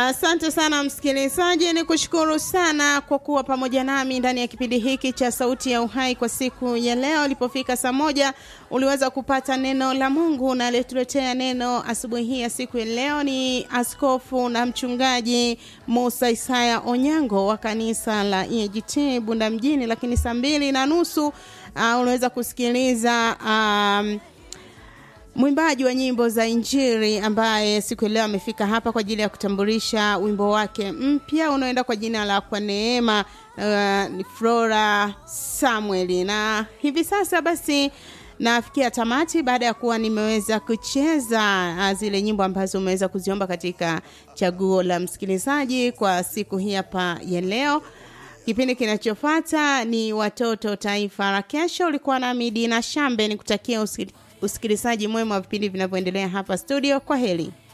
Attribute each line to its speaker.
Speaker 1: Asante sana msikilizaji, ni kushukuru sana kwa kuwa pamoja nami ndani ya kipindi hiki cha Sauti ya Uhai kwa siku ya leo. Ilipofika saa moja uliweza kupata neno la Mungu, na aliyetuletea neno asubuhi hii ya siku ya leo ni askofu na mchungaji Musa Isaya Onyango wa kanisa la EAGT Bunda mjini. Lakini saa mbili na nusu uh, unaweza kusikiliza um, mwimbaji wa nyimbo za Injili ambaye siku ya leo amefika hapa kwa ajili ya kutambulisha wimbo wake mpya unaoenda kwa jina la Kwa Neema. Uh, ni Flora Samuel, na hivi sasa basi nafikia tamati baada ya kuwa nimeweza kucheza uh, zile nyimbo ambazo umeweza kuziomba katika chaguo la msikilizaji kwa siku hii hapa ya leo. Kipindi kinachofuata ni Watoto Taifa la Kesho. Ulikuwa nami Dina Shambe, nikutakia usikilizaji mwema wa vipindi vinavyoendelea hapa studio. Kwa heri.